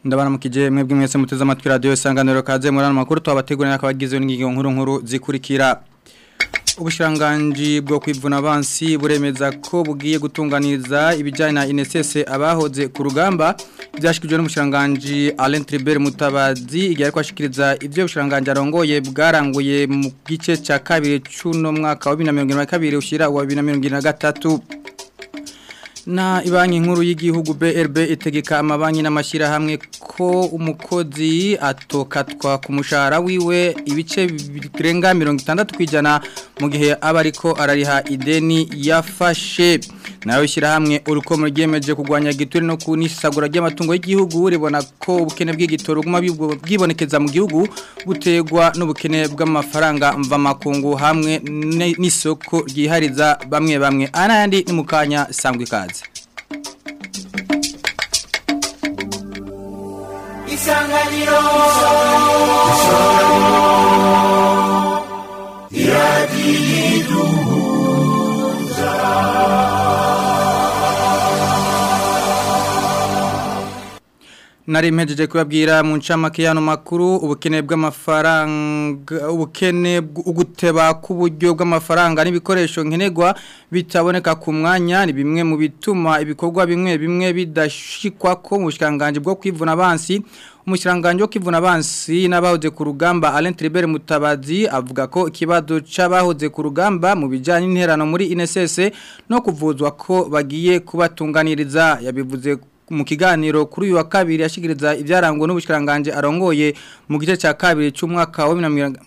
ndabaramukije mwebwe mwese muteze amatwi radio isanganiro kaze muri makuru twabategurira akabagizwe n'ingingo nkuru nkuru zikurikira ubushiranganji bwo kwivuna abansi buremeza ko bugiye gutunganiriza ibijyanye na INSS abahoze ku rugamba byashikijwe n'umushiranganji Alain Tribert Mutabazi igihe ariko ashikiriza ivyo bushiranganji arongoye bwaranguye mu gice ca kabiri cy'uno mwaka wa 2022 ushira wa 2023 na ibanki nkuru y'igihugu BRB itegeka amabanki n'amashyirahamwe ko umukozi atokatwa ku mushahara wiwe ibice birenga mirongo itandatu ku ijana mu gihe aba ariko arariha ideni yafashe nawe ishyirahamwe urukomo ryemeje kurwanya giture no kunisagura ry'amatungo y'igihugu ribona ko ubukene bw'igitoro buguma bwibonekeza mu gihugu butegwa n'ubukene bw'amafaranga mvamakungu hamwe n'isoko ryihariza bamwe bamwe anayandi ni mu kanya sangwa ikaze isanganiro iradiyiduhuza Nari mpejeje kubabwira mu ncamake yano makuru ubukene bw'amafaranga ubukene uguteba kuburyo bw'amafaranga n'ibikoresho nkenerwa bitaboneka ku mwanya ni bimwe mu bituma ibikorwa bimwe bimwe bidashikwa ko mu bushikanganje bwo kwivuna abansi umushiranganje wo kwivuna abansi n'abahoze ku rugamba Alain Tribert Mutabazi avuga ko ikibazo c'abahoze ku rugamba mu bijanye n'interano muri INSS no kuvuzwa ko bagiye kubatunganiriza yabivuze mu kiganiro kuri uyu wa kabiri yashikiriza ibyarangwa n'ubushikiranganje arongoye mu gice cya kabiri cy'umwaka wa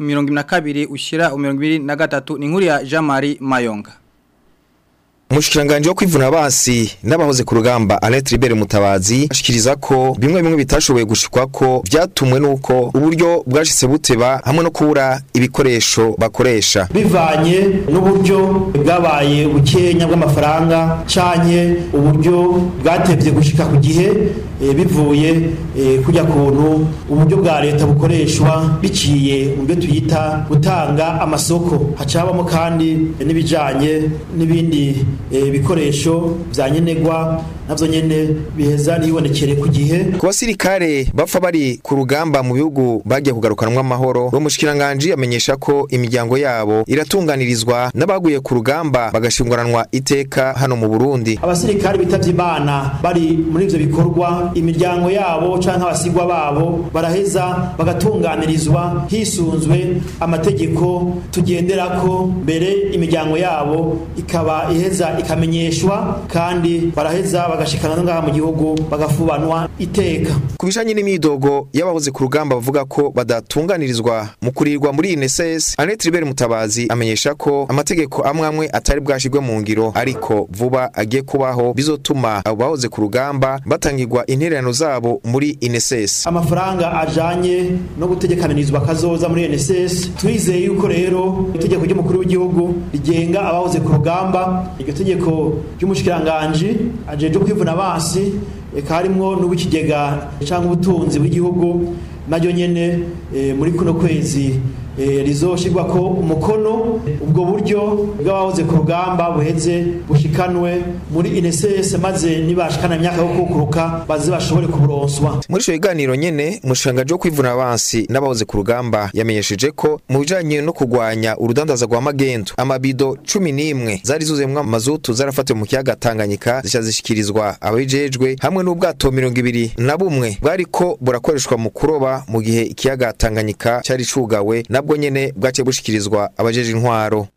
2022 ushira 2023 ni inkuru ya Jean Marie Mayonga Umushikiranganje wo kwivuna basi n'abahoze ku rugamba Alain Tribert Mutabazi ashikiriza ko bimwe bimwe bitashoboye gushikwa ko byatumwe nuko uburyo bwashitse buteba hamwe no kubura ibikoresho bakoresha bivanye n'uburyo bwabaye bukenya bw'amafaranga canye uburyo bwatevye gushika ku gihe e, bivuye e, kujya kuntu uburyo bwa leta bukoreshwa biciye mu byo tuyita gutanga amasoko hacabamo kandi n'ibijanye n'ibindi ibikoresho bya nkenerwa nabyo nyine biheza ntibonekere ku gihe ku basirikare bapfa bari ku rugamba mu bihugu bagiye kugarukanwa amahoro uwo mushikiranganje amenyesha ko imiryango yabo iratunganirizwa n'abaguye ku rugamba bagashingwaranwa iteka hano mu Burundi abasirikare bitavye imana bari muri ivyo bikorwa imiryango yabo canke abasigwa babo baraheza bagatunganirizwa hisunzwe amategeko tugenderako mbere imiryango yabo ikaba iheza ikamenyeshwa kandi baraheza bagashikana ngaha mu gihugu bagafubanwa iteka ku bijanye n'imidogo y'abahoze ku rugamba bavuga ko badatunganirizwa mu kurirwa muri INSS Annette Ribert Mutabazi amenyesha ko amategeko amwe amwe atari bwashirwe mu ngiro ariko vuba agiye kubaho bizotuma abo bahoze ku rugamba batangirwa intererano zabo muri INSS amafaranga ajanye no gutegekanirizwa kazoza muri INSS turizeye yuko rero itegeko ry'umukuru w'igihugu rigenga abahoze ku rugamba iryo tegeko ry'umushikiranganje ajeje kwivuna basi eka harimwo n'ubikigega cyangwa ubutunzi bw'igihugu naryo nyene e, muri kuno kwezi e, rizoshirwa ko umukono ubwo buryo bw'abahoze ku rugamba buheze bushikanwe muri INSS maze nibashikana imyaka yo kukuruka baze bashobore kuburonswa muri ico kiganiro nyene umushangaje wo kwivuna abansi n'abahoze ku rugamba yamenyesheje ko mu bijanye no kugwanya urudandaza rwa magendo amabido cumi n'imwe zari zuzuyemwo mazutu zarafatiwe mu kiyaga Tanganyika zica zishikirizwa ababijejwe hamwe n'ubwato mirongo ibiri na bumwe bwariko burakoreshwa mu kuroba mu gihe ikiyaga Tanganyika cari cugawe nabwo nyene bwace bushikirizwa abajeje intwaro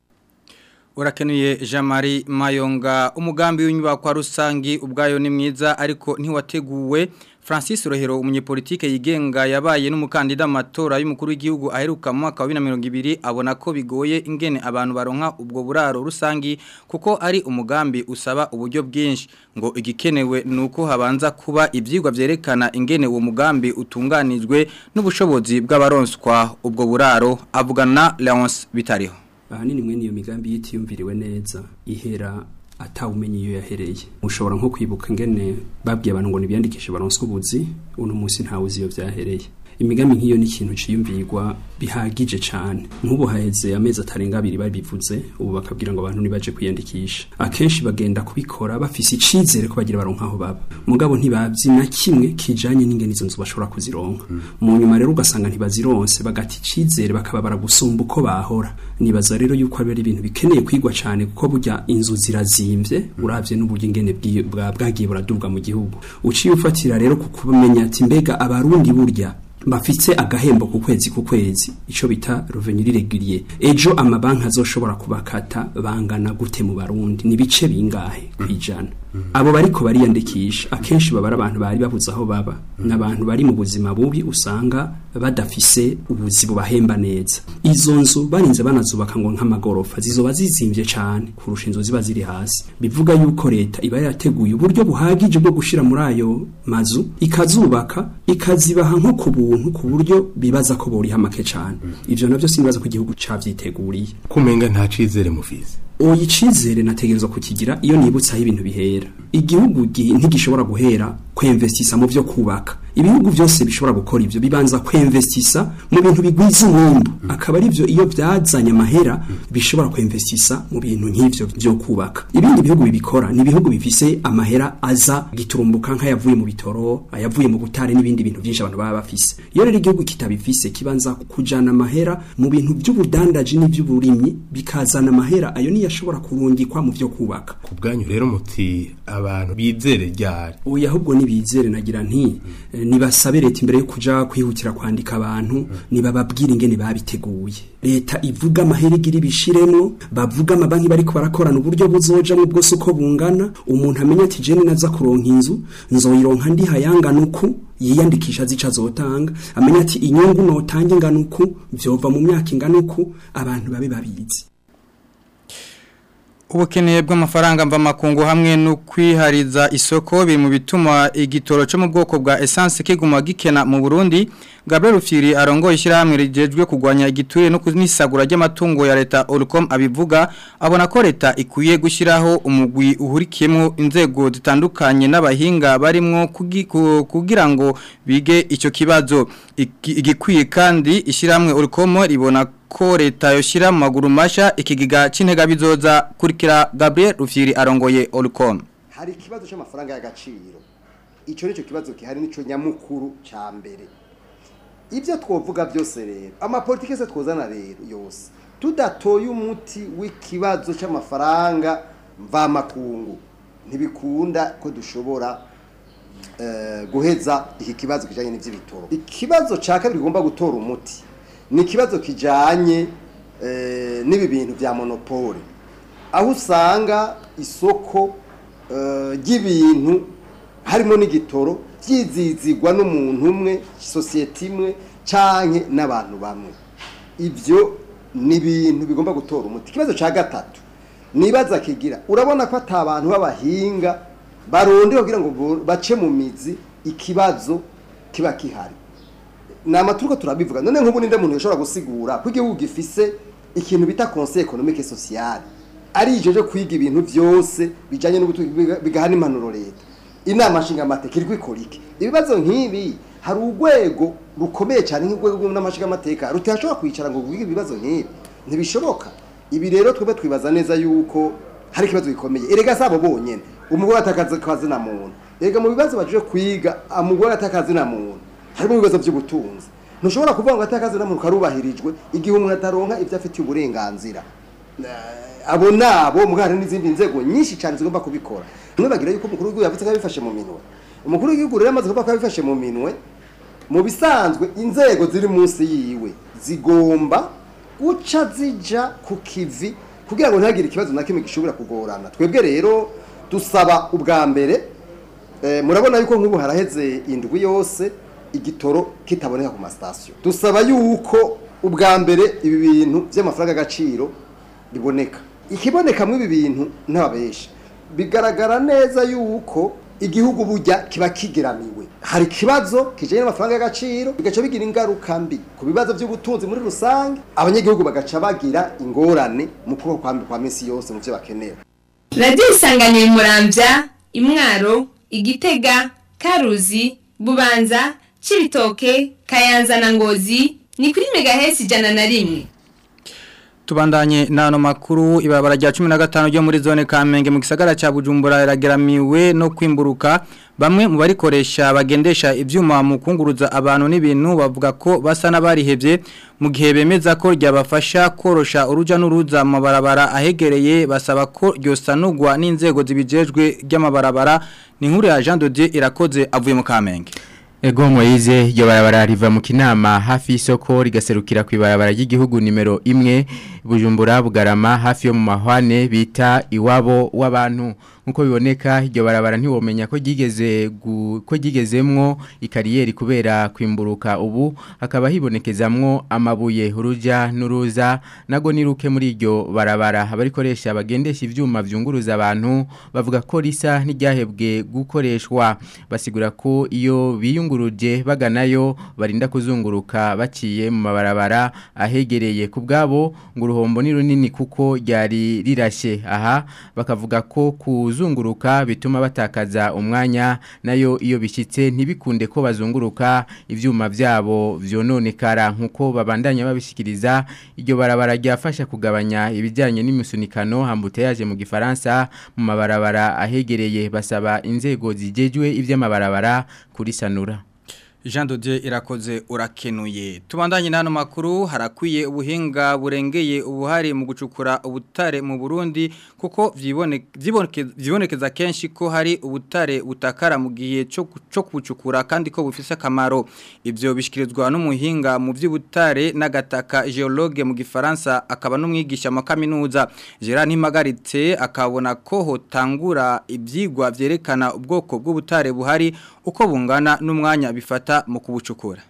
Urakenuye Jean Marie Mayonga umugambi w'inyubako rusangi ubwayo ni mwiza ariko ntiwateguwe Francis Rohero umunyepolitike yigenga yabaye n'umukandida mu matora y'umukuru w'igihugu aheruka mu mwaka wa 2020 abona ko bigoye ingene abantu baronka ubwo buraro rusangi kuko ari umugambi usaba uburyo bwinshi ngo igikenewe nuko habanza kuba ivyigwa vyerekana ingene uwo mugambi utunganijwe n'ubushobozi bw'abaronswa ubwo buraro avugana Leonce Bitariho ahanini mwene iyo migambi yitiyumviriwe neza ihera atawumenye iyo yahereye mushobora nko kwibuka ingene babwiye abantu ngo nibiyandikishe baronswe ubuzi uno munsi ntawe uzi iyo vyahereye imigambi nk'iyo ni ikintu ciyumvirwa bihagije cyane nk'ubu haheze amezi atarenga abiri babivuze ubu bakabwira ngo abantu nibaje kwiyandikisha akenshi bagenda kubikora bafise icizere ko bagira baronka aho baba mugabo ntibavyi na kimwe kijanye n'ingene izo nzu bashobora kuzironka mu nyuma rero ugasanga ntibazironse bagata icizere bakaba baragusumba uko bahora nibaza rero yuko ari ibintu bikeneye kwigwa cyane kuko burya inzu zirazimvye uravye n'uburyo ingene bwi- bwa- bwagiye buraduga mu gihugu uciye ufatira rero ku kumenya ati mbega abarundi burya bafite agahembo ku kwezi ku kwezi ico bita revenu irregurier ejo amabanki azoshobora kubakata bangana gute mu barundi ni bice bingahe kwijana abo bariko bariyandikisha akenshi baba ari abantu bari babuze aho baba n'abantu bari mu buzima bubi usanga badafise ubuzi bubahemba neza izo nzu barinze banazubaka ngo nk'amagorofa zizoba zizimvye cane kurusha inzu ziba ziri hasi bivuga yuko leta iba yarateguye uburyo buhagije bwo gushira muri ayo mazu ikazubaka ikazibaha nko ku buntu ku buryo bibaza ko boriha make cane ivyo navyo sinibaza ko igihugu cavyiteguriye kumenga nta cizere mufise oyi icizere nategerezwa kukigira iyo nibutse aho ibintu bihera igihugu gi- ntigishobora guhera kwemvestisa mu vyo kubaka ibihugu byose bishobora gukora ivyo bibanza kwemvestisa mu bintu bigwiza umwumbu akaba ari vyo iyo byazanye amahera bishobora kwemvestisa mu bintu nk'ivyo vyo kubaka ibindi bihugu bibikora ni ibihugu bifise amahera aza giturumbuka nk'ayavuye mu bitoro ayavuye mu butare n'ibindi bintu byinshi abantu baba bafise iyo rero igihugu kitabifise kibanza kujana amahera mu bintu by'ubudandaji n'ivy'uburimyi bikazana amahera ayo niyo ashobora kurungikwa mu vyo kubaka ku bwanyu rero muti abantu bizere ryari oya ahubwo nibizere nagira nti eh, nibasabe leta imbere yo kuja kwihutira kwandika abantu nibababwira ingene babiteguye leta ivuga amahera igira ibishiremo bavuga amabanki bariko barakorana uburyo buzojamwo bwose uko bungana umuntu amenya ati jene naza kuronka inzu nzoyironka ndi hayangana uku yiyandikisha zica azotanga amenya ati inyungu notange ingana uku vyova mu myaka ingana uku abantu babe babizi Ubukene bw'amafaranga mva makungu hamwe no kwihariza isoko biri mu bituma igitoro cyo mu bwoko bwa essence kiguma gikena mu Burundi Gabriel Rufiri arongoye ishyirahamwe rigejwe kugwanya igiture no kunisagura ry'amatungo ya leta Olcom abivuga abona ko leta ikwiye gushyiraho umugwi uhurikiyemo inzego zitandukanye n'abahinga barimwo kugi- ku- kugira ngo bige icyo kibazo Iki- igikwiye kandi ishyirahamwe Olcom ribona ko leta yoshira mu maguru masha ikigiga c'intega bizoza kurikira Gabriel Rufyiri arongoye Olcom hari ikibazo cy'amafaranga y'agaciro icyo nicyo kibazo gihari nicyo nyamukuru cya mbere ibyo twovuga byose rero amapolitike se twozana rero yose tudatoye umuti w'ikibazo cy'amafaranga mvamakungu ntibikunda ko dushobora eh, guheza iki kibazo kijanye n'ivy'ibitoro ikibazo ca kabiri bigomba gutora umuti ni ikibazo kijanye eh, n'ibi bintu vya monopole aho usanga isoko eh, ry'ibintu harimo n'igitoro vyizizigwa n'umuntu umwe sosiyete imwe canke n'abantu bamwe ivyo ni ibintu bigomba gutora umuti ikibazo ca gatatu nibaza kigira urabona ko ata abantu b'abahinga baronde kugira ngo bo- bace mu mizi ikibazo kiba kihari nama turiko turabivuga none nk'ubu ninde muntu yashobora gusigura ko igihugu gifise ikintu bita conseil économique et social ari ijo cyo kwiga ibintu byose bijanye n'ubutunzi bigaha n'impanuro leta inama nshinga amateka iri kwikora iki ibibazo nk'ibi hari urwego rukomeye cyane nk'urwego rw'amashinga amateka rutashobora kwicara ngo rwige ibibazo nk'ibi ntibishoboka ibi rero twebwe twibaza neza yuko hari ikibazo gikomeye erega sabo bonyene umugore atakaza kazi na muntu erega mu bibazo baje kwiga umugore atakazi na muntu harimo ibibazo by'ubutunzi ntushobora kuvuga ngo atakazi na muntu karubahirijwe igihe umuntu ataronka ibyo afitiye uburenganzira Eh, abo nabo mugari n'izindi nzego nyinshi cyane zigomba kubikora bamwe bagira yuko umukuru w'igihugu yavuze ko yabifashe mu minwe umukuru w'igihugu rero amaze kuvuga ko yabifashe mu minwe mu bisanzwe inzego ziri munsi yiwe zigomba guca zija ku kivi kugira ngo ntihagire ikibazo na kimwe gishobora kugorana twebwe rero dusaba ubwa mbere eh, murabona yuko nk'ubu haraheze indwi yose igitoro kitaboneka ku masitasiyo dusaba yuko ubwa mbere ibi bintu by'amafaranga y'agaciro biboneka ikibonekamo ibi bintu ntababesha bigaragara neza yuko igihugu bujya kiba kigeramiwe hari ikibazo kijanye n'amafaranga y'agaciro bigaca bigira ingaruka mbi ku bibazo by'ubutunzi muri rusange abanyagihugu bagaca bagira ingorane mu kubaho kwa kwa minsi yose mu byo bakenera radiyo isanganiye murambya imwaro igitega karuzi bubanza Cibitoke Kayanza na Ngozi ni kuri megahesi ijana na rimwe Tubandanye nano makuru ibarabara rya 15 ryo muri zone Kamenge mu gisagara ca Bujumbura irageramiwe no kwimburuka bamwe mu barikoresha bagendesha ivyuma mu kunguruza abantu n'ibintu bavuga ko basa n'abarihevye mu gihe bemeza ko ryabafasha korosha uruja n'uruza mu mabarabara ahegereye basaba ko ryosanurwa n'inzego zibijejwe ry'amabarabara ni nkuru ya Jean Dodier irakoze avuye mu Kamenge Ego Moize iryo barabara riva mu kinama hafi y'isoko rigaserukira ku ibarabara ry'igihugu nimero imwe Bujumbura Bugarama hafi yo mu mahwane bita iwabo w'abantu nkuko biboneka iryo barabara ntiwomenya ko gigeze ko gigezemwo ikariyeri kubera kwimburuka ubu hakaba hibonekezamwo amabuye uruja n'uruza nago niruke muri iryo barabara abarikoresha bagendesha ivyuma vyunguruza abantu bavuga ko risa n'iryahebwe gukoreshwa basigura ko iyo biyunguruje baganayo barinda kuzunguruka baciye mu mabarabara ahegereye ku bwabo ngo uruhombo ni runini kuko ryari rirashe aha bakavuga ko kuzunguruka bituma batakaza umwanya nayo iyo bishyitse ntibikunde ko bazunguruka ibyuma byabo vyononekara nkuko babandanya babishikiriza iryo barabara ryafasha kugabanya ibijyanye n'imisunikano hambuteyaje mu gifaransa mu mabarabara ahegereye basaba inzego zigejwe iby'amabarabara kurisanura Jean Dodier irakoze urakenuye. Tubandanye nano makuru harakwiye ubuhinga burengeye ubuhari mu gucukura ubutare mu Burundi kuko vyibonekeza kenshi ko hari ubutare butakara mu gihe cyo cyo kubucukura kandi ko bufise akamaro. Ivyo bishikirizwa n'umuhinga mu vy'ubutare n'agataka geologue mu gifaransa akaba n'umwigisha mu kaminuza. Gerard Ntimagaritse akabona ko hotangura ivyigwa vyerekana ubwoko bw'ubutare buhari uko bungana n'umwanya bifata mu kubucukura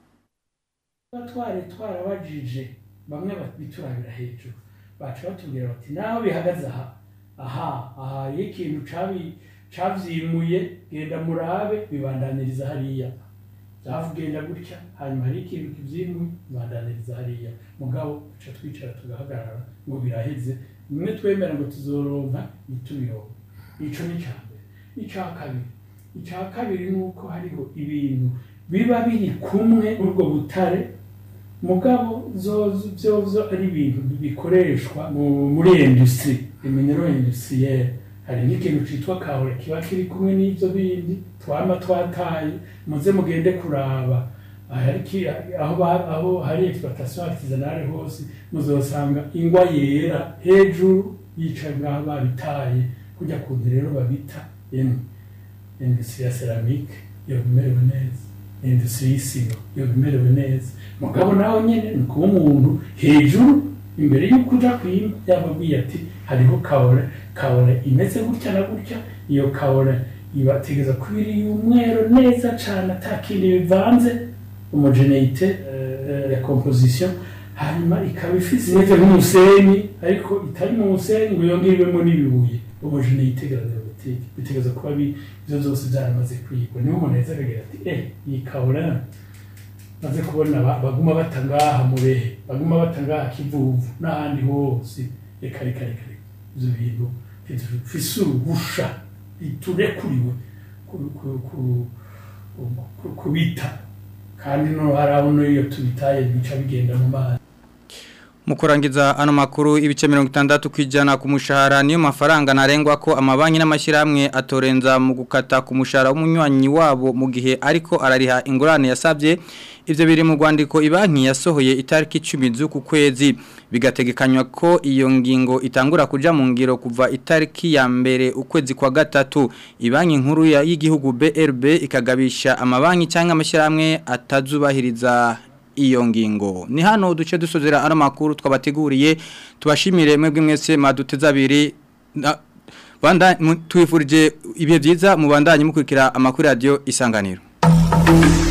twari twarabajije bamwe biturabira hejuru bacu batubwira bati naho bihagaze aha aha aha iyo ikintu cavyimuye genda murabe bibandaniriza hariya byavugenda gutya hanyuma hari ikintu kivyimuye bibandaniriza hariya mugabo duca twicara tugahagarara ngo biraheze bimwe twemera ngo tuzoronka ntitubironke ico ni ca mbere ica kabiri icya kabiri ni uko hariho ibintu biba biri kumwe n'ubwo butare mugabo byo ari ibintu bikoreshwa muri industry iminero industrielle hari n'ikintu cyitwa kahore kiba kiri kumwe n'ibyo bindi twama twataye muze mugende kuraba aho hari exploitation artisanale hose muzosanga ingwa yera hejuru yicaye ngaho babitaye kujya kuntu rero babita yemwe industrie ya ceramique yo bimerewe neza industrie y'isiro yo bimerewe neza mugabo nawe nyene ni kuba umuntu hejuru imbere y'uko uja kwima yababwiye ati hariho kaore kaore imeze gutya na gutya iyo kaore ibategeza kuba iri umwero neza cane ata kindi bivanze homogeneite uh, ya composition hanyuma ikaba ifise imeze nk'umusenyi ariko itari mu musenyi ngo yongerwemo n'ibibuye homogeneite granulaire bitegereza kuba ibyo byose byaramaze kwigwa niho umuntu yahise akagira ati eh iyi kabura maze kubona baguma batangaha murehe baguma batangaha kivuvu n'ahandi hose reka reka reka ibyo bintu bifise uruhusha biturekuriwe kubita kandi no hari aho n'iyo tubitaye bica bigenda mu mazi Mukurangiza ano makuru ibice 60 kwijana ku mushahara niyo mafaranga narengwa ko amabanki n'amashiramwe atorenza mu gukata ku mushahara w'umunywanyi wabo mu gihe ariko arariha ingurane yasabye ivyo biri mu rwandiko ibanki yasohoye itariki 10 z'uku kwezi bigategekanywa ko iyo ngingo itangura kuja mu ngiro kuva itariki ya mbere ukwezi kwa gatatu ibanki nkuru y'igihugu BRB ikagabisha amabanki cyangwa amashiramwe atazubahiriza iyo ngingo ni hano duce dusozera ano makuru twabateguriye tubashimire mwebwe mwese maduteza abiri banda twifurije ibihe byiza mu bandanye mukurikira amakuru radio isanganiro